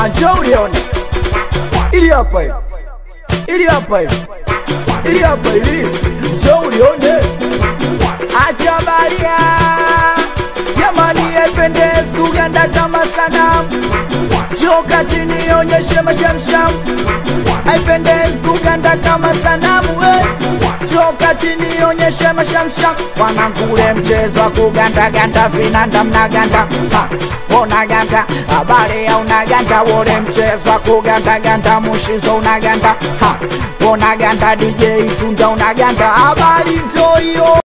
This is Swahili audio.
Anjo ulione ili hapa hivi, ili hapa hivi, ili hapa hivi, njoo ulione. Acha baria jamani, ependezi Uganda kama sanamu, njoo kati nionyeshe mashamsham, haipendezi Uganda kama sanamu we njoo kati nionyeshe mashamsham, wanangu ule mchezo wa kugandaganda vinanda mnaganda ha, unaganda habari ya unaganda wole mchezo wa kugandaganda mushizo unaganda ha, unaganda DJ Tunda unaganda habari ndio hiyo